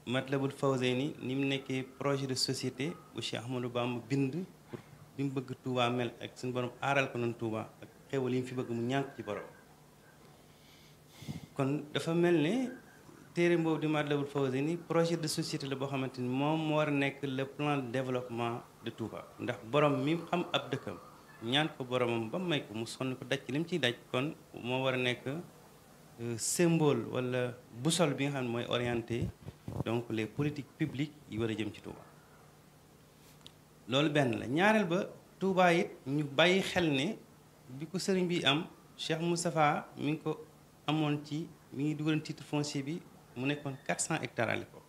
Matlabul Fawzeyni ni mu nekkee projet de société bu Cheikh Ahmadou Bamba bind pour li mu bëgg Touba mel ak suñu borom aaral ko noonu Touba ak xewal yi mu fi bëgg mu ñànk ci borom kon dafa mel ne téere boobu di Matlabul Fawzeyni projet de société la boo xamante ni moom moo war a nekk le plan de développement de Touba ndax borom mi xam ab dëkkam ñaan ko boromam ba may ko mu sonn ko daj ci li mu ciy daj kon moo war a nekk symbole wala boussole bi nga xam ne mooy orienté donc les politiques publiques yi war a jëm ci Touba loolu benn la ñaareel ba Touba it ñu bàyyi xel ne bi ko sëriñ bi am Cheikh Moustapha mi ngi ko amoon ci mi ngi dugaloon titre foncier bi mu nekkoon 400 hectares à l'époque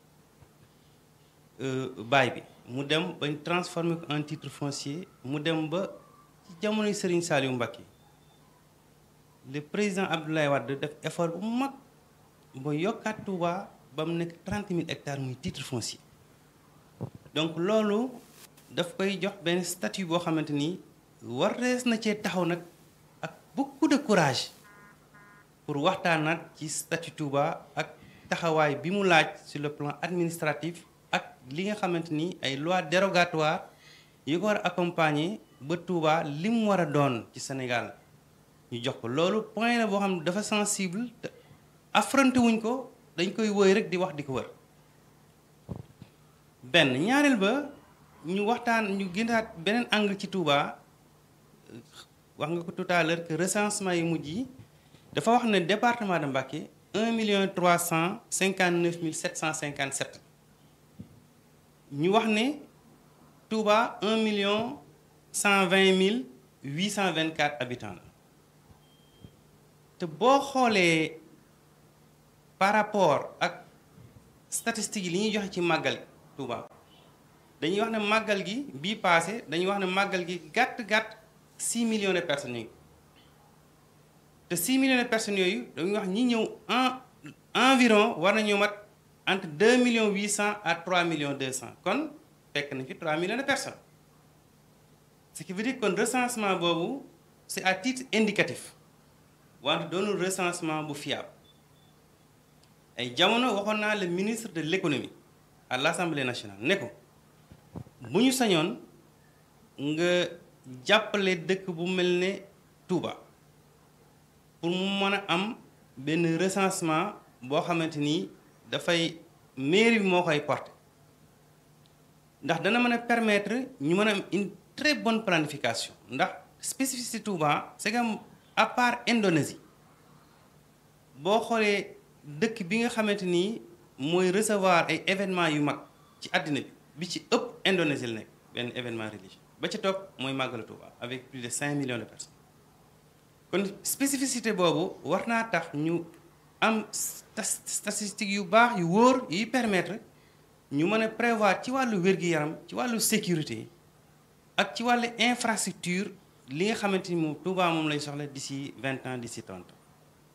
baay bi mu dem bañ transformé ko en titre foncier mu dem ba ci jamonoy Serigne Saliou Mbacké le président Abdoulaye Wade def effort bu mag ba yokkaat Touba ba mu nekk 30 000 hectares muy titre foncier donc loolu daf koy jox benn statut boo xamante ni war rees na cee taxaw nag ak beaucoup de courage pour waxtaanaat ci statut Touba ak taxawaay bi mu laaj sur le plan administratif ak li nga xamante ni ay loi dérogatoire yi ko war a accompagner ba Touba li mu war a doon ci Sénégal ñu jox ko loolu point la boo xam ne dafa sensible te affronté wuñ ko dañ koy woy rek di wax di ko wër benn ñaareel ba ñu waxtaan ñu gënaat beneen angle ci Touba wax nga ko tout à l'heure que recensement yi mujj yi dafa wax ne département de Mbacké un million trois cent cinquante neuf mille sept cent cinquante sept ñu wax ne Touba un million cent vingt mille huit cent vingt quatre habitants la te boo xoolee par rapport ak statistiques yi li ñuy joxe ci màggal Touba dañuy wax ne màggal gi bii passé dañuy wax ne màggal gi gàtt gàtt six millions de personnes yi te 6 millions de personnes yooyu dañuy wax ñi ñëw en environ war nañoo mat entre 2 millions 800 à 3 millions 200 kon fekk na fi 3 millions de personnes ce qui veut dire kon recensement boobu c'est à titre indicatif wante doonul recensement bu fiable ay jamono waxoon naa le ministre de l'économie à l'Assemblée nationale ne ko bu ñu sañoon nga jàppale dëkk bu mel ne Touba. pour mu mën a am benn recensement boo xamante ni dafay mairie bi moo koy porter ndax dana mën a permettre ñu mën a am une très bonne planification ndax spécificité Touba c'est que à part Indonésie boo xoolee dëkk bi nga xamante ni mooy recevoir ay événements yu mag ci àddina bi bi ci ëpp Indonésie la nekk benn événement religieux ba ci topp mooy màggalu Touba avec plus de 5 millions de personnes. kon spécificité boobu war naa tax ñu am statistique yu baax yu wóor yuy permettre ñu mën a prévoir ci wàllu wér-gi-yaram ci wàllu sécurité ak ci wàllu infrastructure li nga xamante ni moom Touba moom lañ soxla d'ici vingt ans d'ici trente ans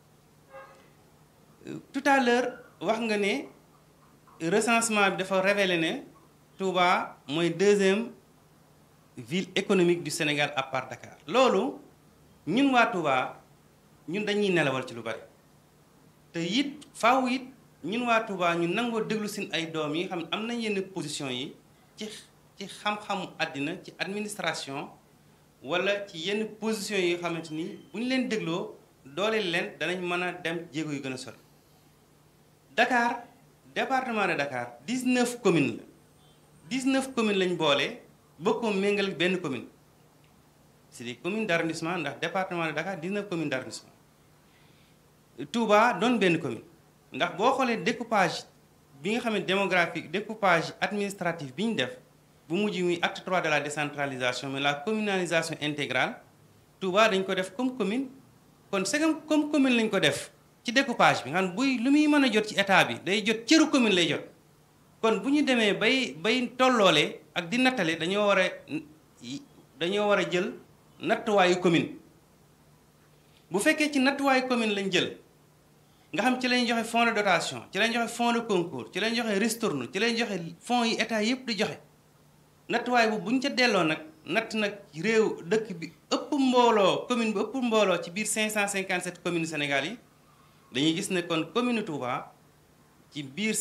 tout à l'heure wax nga ne recensement bi dafa révélé ne Touba mooy deuxième ville économique du Sénégal à part Dakar loolu ñun waa Touba ñun dañuy nelawal ci lu bari te it faaw it ñun waa Touba ñu nangoo déglu seen ay doom yi nga xam ne am nañ yenn position yi ci ci xam-xamu àddina ci administration wala ci yenn position yi nga xamante ni bu ñu leen dégloo dooleel leen danañ mën a dem jéego yu gën a sori Dakar département de Dakar 19 communes la 19 communes lañ boole bokkoo méngal benn commune. c'est des communes d'arrondissement ndax département de Dakar 19 communes d'arrondissement Touba doon benn commune ndax boo xoolee découpage bi nga xam ne démographique découpage administratif bi ñu def bu mujj muy acte 3 de la décentralisation mais la communalisation intégrale Touba dañ ko def comme commune kon segam comme commune lañ ko def ci découpage bi nga xam buy lu muy mën a jot ci état bi day jot cëru commune lay jot kon bu ñu demee bay bay tolloole ak di nattale dañoo war a dañoo war a jël nattuwaayu commune bu fekkee ci nattuwaayu commune lañ jël nga xam ci lañ joxe fonds de dotation ci lañ joxe fonds de concours ci lañ joxe ristourne ci lañ joxe fonds yi état yépp di joxe nattuwaay bu buñ ca delloo nag natt nag réew dëkk bi ëpp mbooloo commune bi ëpp mbooloo ci biir 557 communes Sénégal yi dañuy gis ne kon commune Touba ci biir